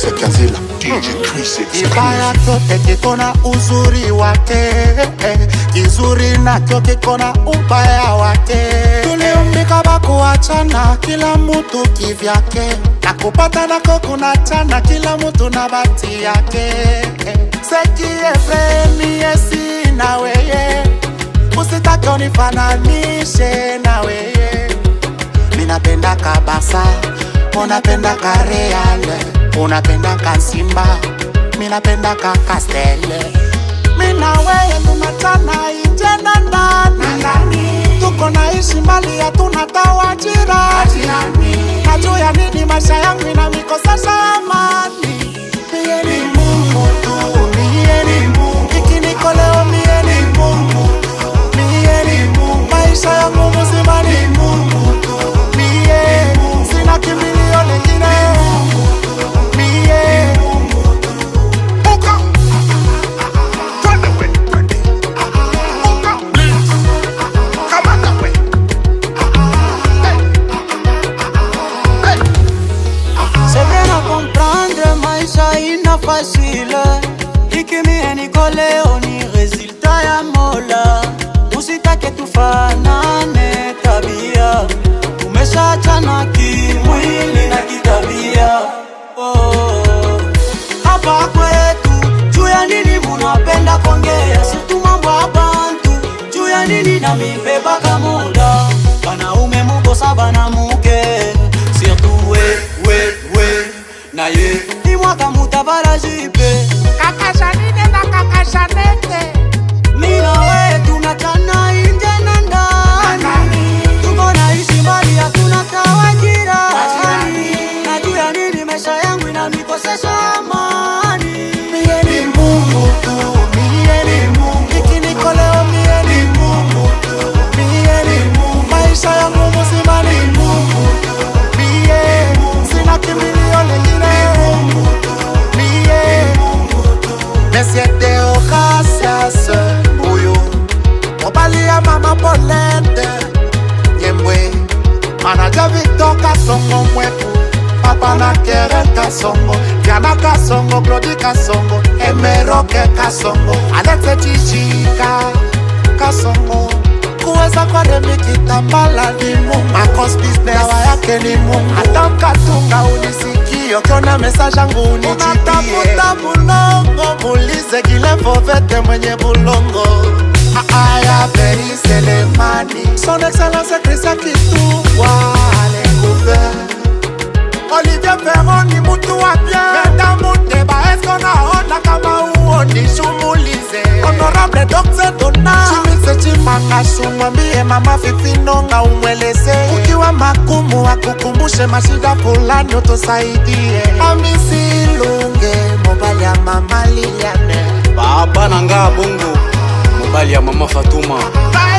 Sekazila DJ Chris Kibaya chote kiko na uzuri wake, kizuri nacho kiko na ubaya wake. Tuliumbika bakuachana, kila mtu kivyake, na kupata nako kunachana, kila mtu na bati yake. Sekiefreni esi na weye, usitake unifananishe na weye. Minapenda kabasa, unapenda kareale, unapenda kasimba, minapenda kakastele. Mina weye tunachana inje na ndani, tuko naishi mbali hatuna tawajira. Na juu ya nini maisha yangu inamikosesha amani? Mie ni Mungu tu, mie ni Mungu, ikiniko leo mie ni Mungu, mie ni Mungu, maisha yangu mzima ni Mungu tu, mie sina kimbilio lingine, mie Uka Twende we twende Uka Please Kamata we Hey Hey C'est bien à comprendre, maisha ina facile ikimie niko leo ni resulta ya mola usitake tufanane tabia tumeshachana kimwili na kitabia oh. hapa kwetu juu ya nini munapenda kongea situ mambo ya bantu juu ya nini na mibebaka muda banaume mukosa banamuke surtout we we we na ye imwaka mutabala jipe kaka Janine na kaka Janete. mina we tunachana inje na ndani tuko naishi mbali hatuna tawajira na juu ya nini maisha yangu inanikosesha amani Mie ni Mungu tu, mie ni Mungu. Ikiniko leo mie ni Mungu tu, mie ni Mungu. Maisha yangu mzima ni Mungu tu, mie sina kimbilio lingine. Mie Monsieur Deo Gracias, huyu mobali ya mama Polente Nyembwe, manager Victor Kasongo mwetu papa na kere kasongo diana kasongo glodi kasongo emeroke kasongo alexe chichika kasongo kuweza kwa remi kitambala ni mungu akos business dawa yake ni mungu hata mkatunga unisikio kiona mesaje yangu unijibie bulongo mulize kilefovete mwenye bulongo aya veri selemani son excellence krisia kitubwa alekuver Olivier Ferron ni mtu wa bien Meda Muteba esko naona kama uoni shumulize Honorable Dr. Dona Chimise Chimangashu mwambie mama Fifino nga umweleze Ukiwa makumu akukumbushe mashida fulani utusaidie Hamisi Lunge mobali ya mama Liliane baba na nga bongo mobali ya mama fatuma Hey